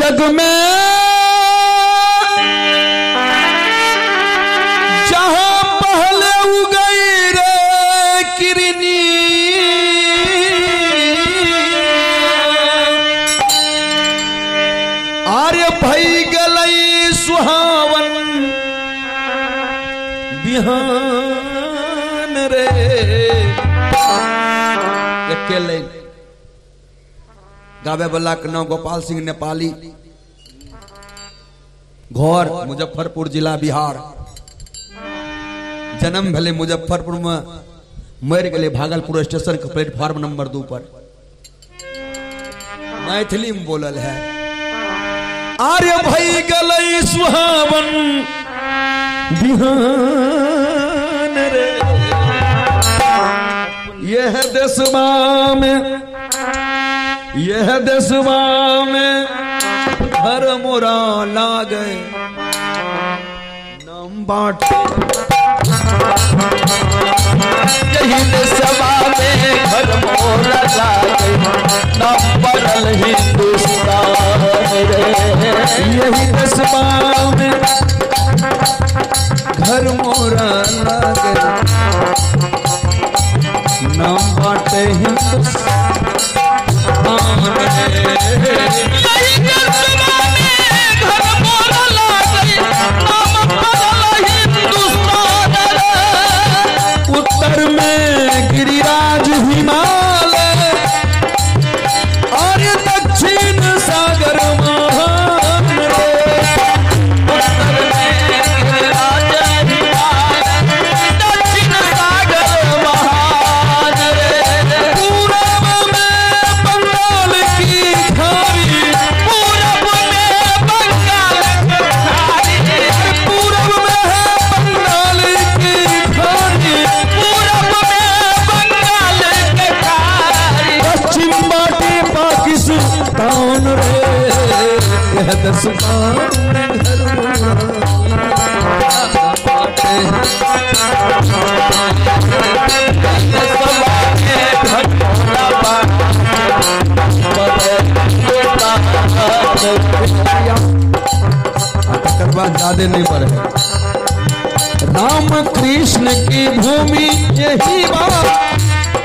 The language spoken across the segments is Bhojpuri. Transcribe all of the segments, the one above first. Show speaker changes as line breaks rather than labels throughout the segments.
जग में जहां पहले उगई रे किरनी आर्य भई गलई सुहावन बिहान रे अकेले गावे वाला के नाम गोपाल सिंह नेपाली घर मुजफ्फरपुर जिला बिहार जन्म भले मुजफ्फरपुर में मर गए भागलपुर स्टेशन के प्लेटफॉर्म नंबर दू पर मैथिली में बोलल है आर्य भई गलई सुहावन बिहान रे यह देशवा में यह देशवा में हर मोरा लागे नाम बाट
यही देशवा में घर मोरा लागे नंबरल हिंदुस्तान रे
यही देशवा में घर मोरा लागे नाम बाटे हिंदुस्तान रे।
यही देशवा में घर मोरा लागे नंबरल हिंदुस्तान रे
उत्तर में गिरिराज हिमालय और दक्षिण सागर महान रे
उत्तर में राजा हिमालय दक्षिण सागर महान रे
पूरब में बंगाल की खाड़ी
पूरब में बंगाल के खाड़ी
पूरब में है बंगाल की खाड़ी
पूरब में बंगाल के खाड़ी
पश्चिम बाटे पाकिस्तान रे यह दसमान में घर तकर बाद ज्यादा नहीं बढ़े राम कृष्ण की भूमि यही बात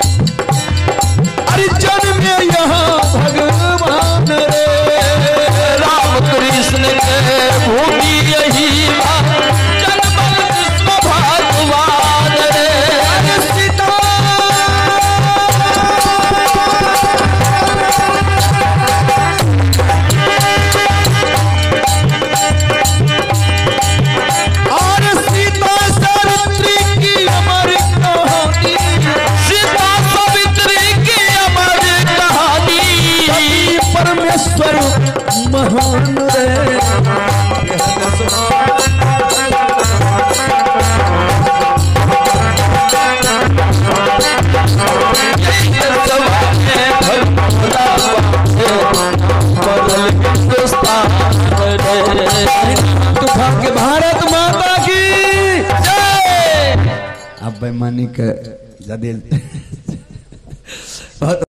अरे जन्म यहाँ भगवान रे
राम कृष्ण के भूमि यही जन्मल विश्व भगवान रे
अरे सीता और सीता सावित्री की अमर कहानी
सीता सावित्री की अमर कहानी
पति परमेश्वर महान रे यह दसवां तुफा के भारत माता की अब बेमानी के जदिल बहुत